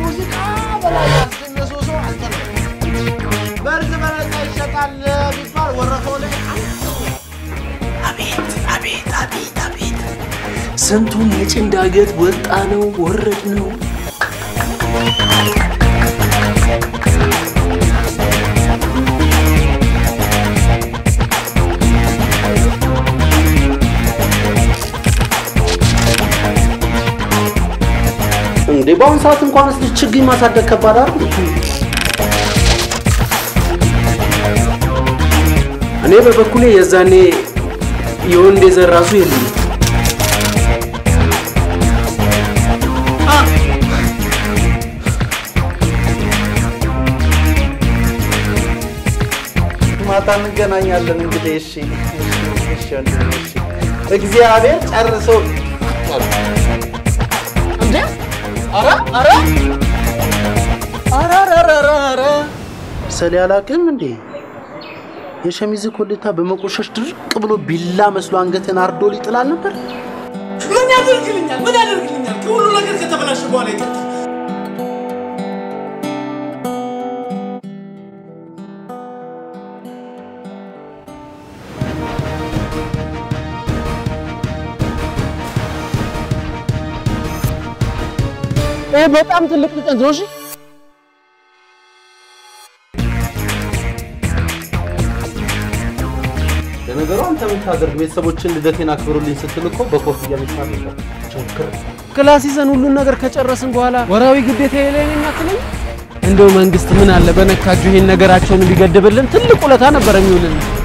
ከሙዚቃ በላይ ያስገኘ ሰው ሰው አንተ ነው። በርዝ በነፃ ይሸጣል ቢባል ወረፈው ላይ አቤት አቤት አቤት አቤት ስንቱን የጭን ዳገት ወጣ ነው ወረድ ነው። እንዴ በአሁኑ ሰዓት እንኳን ስ ችግኝ ማሳደግ ከባድ አይደል? እኔ በበኩሌ የዛኔ የወንድ የዘር ራሱ የለም። ማታ እንገናኛለን እንግዲህ። እሺ እሺ እሺ ወንድሜ፣ እሺ እግዚአብሔር ጨርሶ እንዴ! ኧረ ኧረ ኧረ ኧረ ኧረ ኧረ ሰሌ አላውቅም እንዴ የሸሚዝ ኮሌታ በመቆሸሽ ድርቅ ብሎ ቢላ መስሎ አንገትን አርዶ ሊጥላል ነበር። ምን ያደርግልኛል? ምን ያደርግልኛል? ከሁሉ ነገር ከተበላሸ በኋላ ይቅርታ ይሄ በጣም ትልቅ ጥቀት ነው። እሺ ለነገሩ አንተ የምታደርግ ቤተሰቦችን ልደቴን አክብሩልኝ ስትል እኮ በኮፍያ ሚስማር ነበር። ችግር ክላስ ይዘን ሁሉን ነገር ከጨረስን በኋላ ወራዊ ግዴታ የለኝም አትለኝ? እንደው መንግስት ምን አለ በነካጁ ይሄን ነገራቸውን ቢገድብልን ትልቅ ውለታ ነበር የሚውልን።